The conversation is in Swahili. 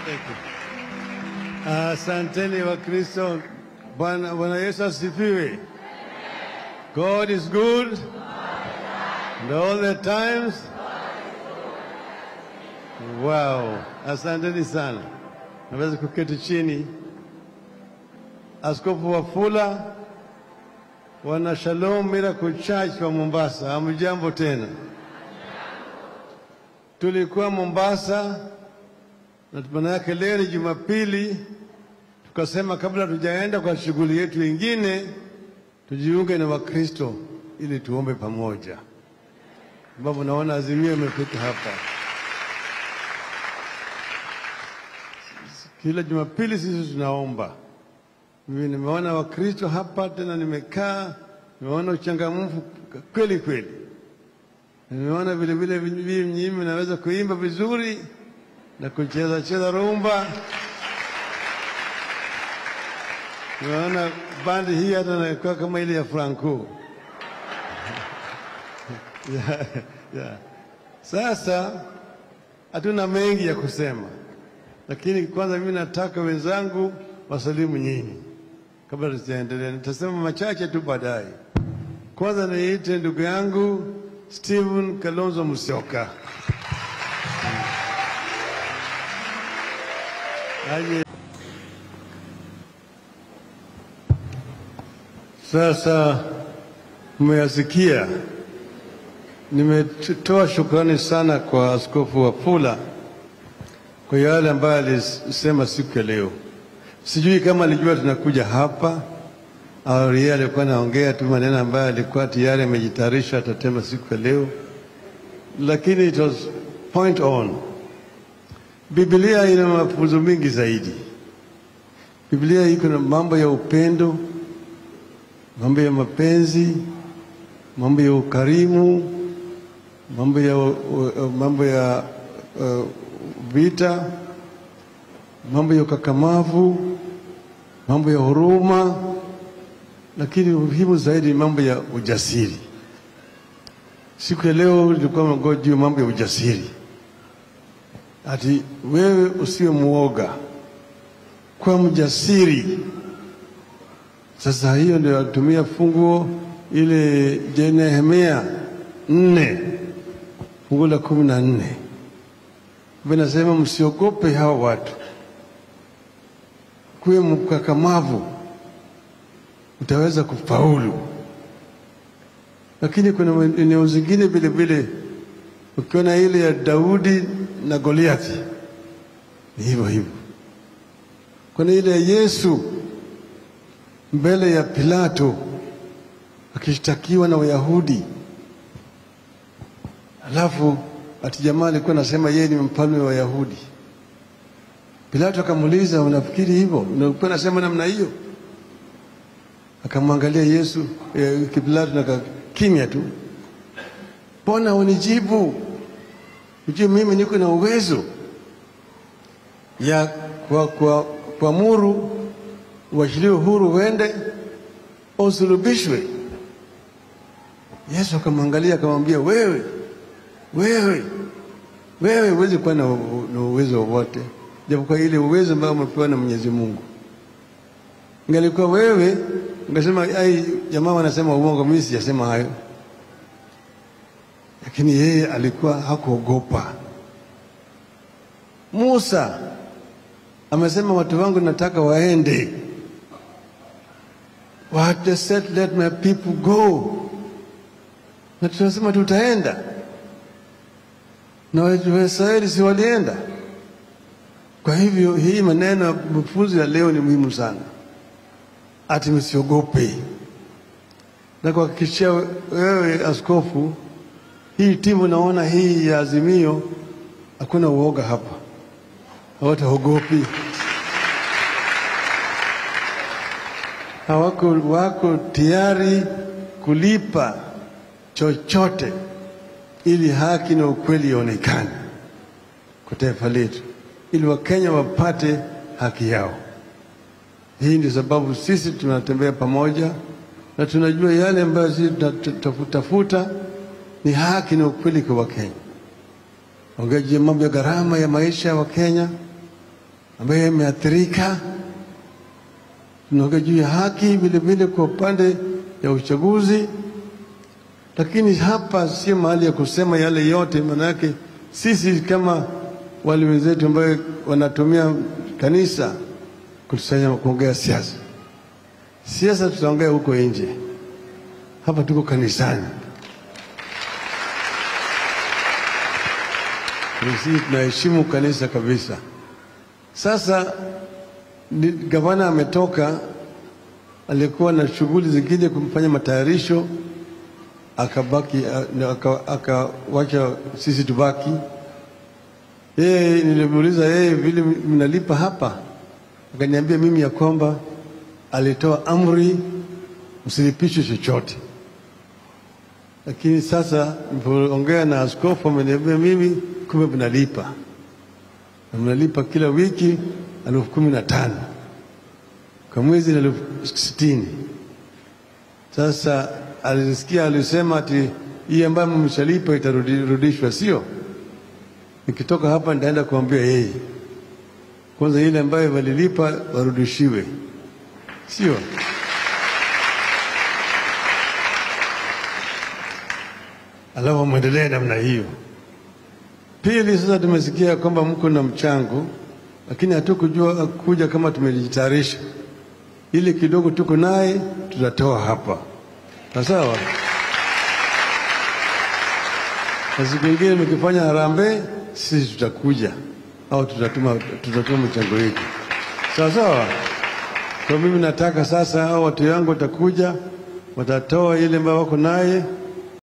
Asanteni wa Kristo. Bwana Bwana Yesu asifiwe. God is good and all the times. Wow, asanteni sana. Naweza kuketi chini. Askofu Wafula, wana Shalom Miracle Church wa Mombasa, hamjambo tena. Tulikuwa Mombasa na maana yake leo ni Jumapili, tukasema kabla tujaenda kwa shughuli yetu ingine, tujiunge na Wakristo ili tuombe pamoja, sababu naona Azimio imefika hapa. Kila Jumapili sisi tunaomba. Mimi nimeona Wakristo hapa tena, nimekaa nimeona uchangamfu kweli kweli, nimeona vile vile nyinyi mnaweza kuimba vizuri na kucheza cheza rumba. Nimeona bandi hii hata nakuwa kama ile ya Franco. yeah, yeah. Sasa hatuna mengi ya kusema, lakini kwanza mimi nataka wenzangu wasalimu nyinyi kabla tusiendelea. Nitasema machache tu baadaye. Kwanza niite ndugu yangu Stephen Kalonzo Musyoka aje. Sasa mmeyasikia, nimetoa shukrani sana kwa Askofu Wafula kwa yale ambayo alisema siku ya leo. Sijui kama alijua tunakuja hapa au yeye alikuwa anaongea tu maneno ambayo alikuwa tayari amejitayarisha atatema siku ya leo, lakini it was point on. Biblia ina mafunzo mengi zaidi. Biblia iko na mambo ya upendo, mambo ya mapenzi, mambo ya ukarimu, mambo ya, uh, mambo ya uh, vita, mambo ya ukakamavu, mambo ya huruma, lakini muhimu zaidi ni mambo ya ujasiri. Siku ya leo ilikuwa mego juu mambo ya ujasiri, ati wewe usiwe muoga, kwa mjasiri. Sasa hiyo ndio atumia funguo ile je Nehemia nne funguo la kumi na nne vinasema msiogope hawa watu, kuwe mkakamavu, utaweza kufaulu. Lakini kuna eneo zingine vile vile, ukiona ile ya Daudi na Goliathi ni hivyo hivyo. Kuna ile ya Yesu mbele ya Pilato akishtakiwa na Wayahudi, alafu ati jamaa alikuwa anasema yeye ni mfalme wa Wayahudi. Pilato akamuuliza, unafikiri hivyo? Unakuwa nasema namna hiyo? Akamwangalia Yesu eh, Pilato na kimya tu. Mbona unijibu? Ujue mimi niko na uwezo ya kwa, kwa, kuamuru uachiliwe huru uende usulubishwe. Yesu akamwangalia akamwambia, wewe wewe wewe huwezi kuwa na, na uwezo wowote japokuwa ile uwezo ambao umepewa na Mwenyezi Mungu. Ingalikuwa wewe ungesema ai, jamaa wanasema uongo, mimi sijasema hayo. Lakini yeye alikuwa hakuogopa. Musa amesema watu wangu nataka waende, what said let my people go, na tunasema tutaenda na Waisraeli si walienda? Kwa hivyo hii maneno ya mafunzo ya leo ni muhimu sana, ati msiogope, na kuhakikishia wewe askofu, hii timu naona hii ya Azimio hakuna uoga hapa, hawataogopi, hawako wako tayari kulipa chochote ili haki na ukweli ionekane kwa taifa letu, ili Wakenya wapate haki yao. Hii ndio sababu sisi tunatembea pamoja na tunajua yale ambayo sisi tunatafuta ni haki na ukweli kwa Wakenya. Ongeje mambo ya gharama ya maisha ya Wakenya, ambayo imeathirika. Tunaongea juu ya haki vile vile kwa upande ya uchaguzi, lakini hapa sio mahali ya kusema yale yote, maanake sisi kama wale wenzetu ambayo wanatumia kanisa kutusanya kuongea siasa. Siasa tutaongea huko nje, hapa tuko kanisani. Sisi tunaheshimu kanisa kabisa. Sasa ni- gavana ametoka, alikuwa na shughuli zingine kumfanya matayarisho, akabaki aka- akawacha sisi tubaki. Yeye nilimuuliza yeye vile mnalipa hapa, akaniambia mimi ya kwamba alitoa amri msilipishwe chochote, lakini sasa nilipoongea na askofu ameniambia mimi kumbe mnalipa na mnalipa kila wiki elfu kumi na tano kwa mwezi ni elfu sitini. Sasa alisikia alisema ati hii ambayo mmeshalipa itarudishwa, sio? Nikitoka hapa nitaenda kuambia yeye kwanza, ile ambayo walilipa warudishiwe, sio? Alafu mwendelee namna hiyo. Pili, sasa tumesikia kwamba mko na mchango, lakini hatukujua kuja kama tumejitayarisha. Ile kidogo tuko naye tutatoa hapa, na sawa. Na siku ingine mkifanya harambee, sisi tutakuja au tutatuma, tutatuma mchango wetu, sawa sawa. Kwa mimi nataka sasa hao watu yangu watakuja, watatoa ile ambayo wako naye